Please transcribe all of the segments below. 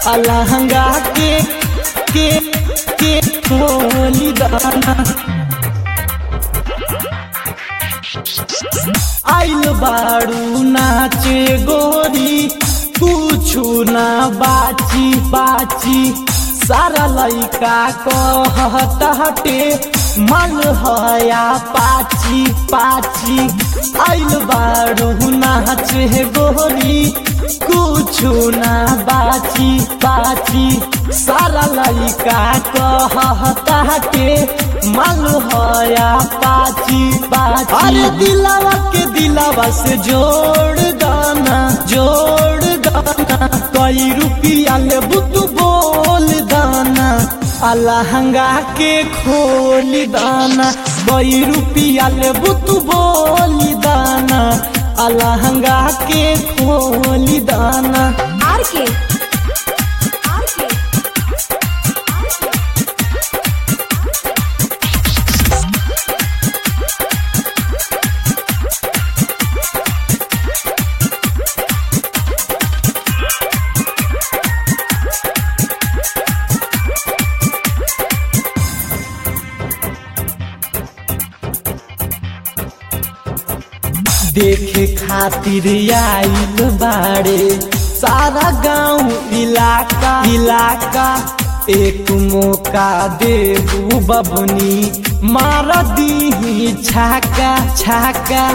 अलहंगा के के के खोली दाना आइल बाड़ू नाचे गोरी कुछु ना बाची बाची सारा लइका कहते मन हया पाची पाची आइल बाड़ू नाचे गोरी कुछु ना बाची बाची सारा लइका कहते मन हया पाची पाची अरे दिलावा के दिलावा से जोड़ दाना जोड़ दाना कई रुपया ले बुतु बोल दाना अलहंगा के खोल दाना कई रुपया ले बुतु बोल दाना अलहंगा के खोल दाना आर के आर के देखे खातिर आइल बाड़े सारा गांव इलाका इलाका एक मौका देबू बबनी मार दी छाका छाका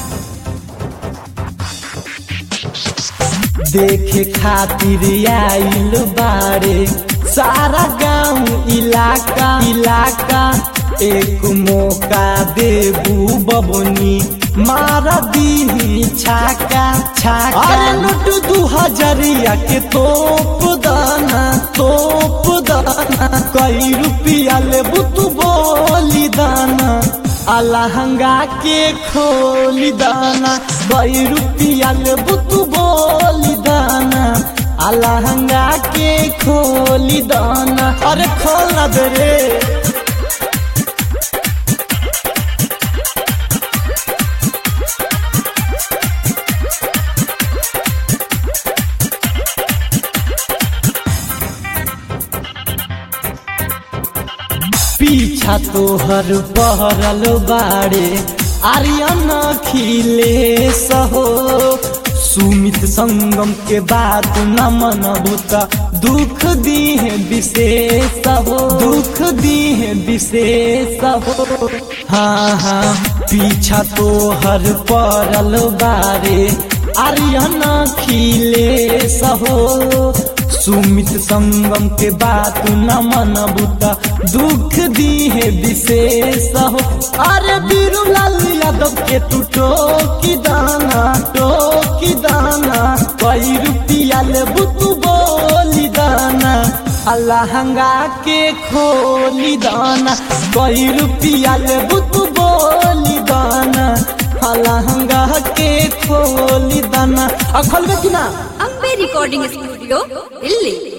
देखे खातिर आइल बाड़े सारा गांव इलाका इलाका एक मौका देबू बबनी मार दी छाका छाका अरे लुट दू हजरिया के तोप दाना तोप दाना कई रुपया ले बुतु बोली दाना अलहंगा के खोली दाना कई रुपया ले बुतु बोली दाना अलहंगा के खोली दाना अरे खोल ना दे रे पीछा तोहर बहरल बाड़े आर्यन खिले सहो सुमित संगम के बात न मनबू त दुख दीहे विशेष हो दुख दीहे विशेष हो हाँ हाँ पीछा तोहर पड़ल बारे आर्यन खिले सहो सुमित संगम के बात न मनबू त दुख दीहे विशेष हो अरे बीरूलाल यादव के तू टोकी दाना टोकी दाना कई रुपया ले बुतू बोली दाना अलहंगा के खोली दाना कई रुपया ले बुतू बोली दाना अलहंगा के खोली दाना अखल में कि ना अम्बे रिकॉर्डिंग स्टूडियो दिल्ली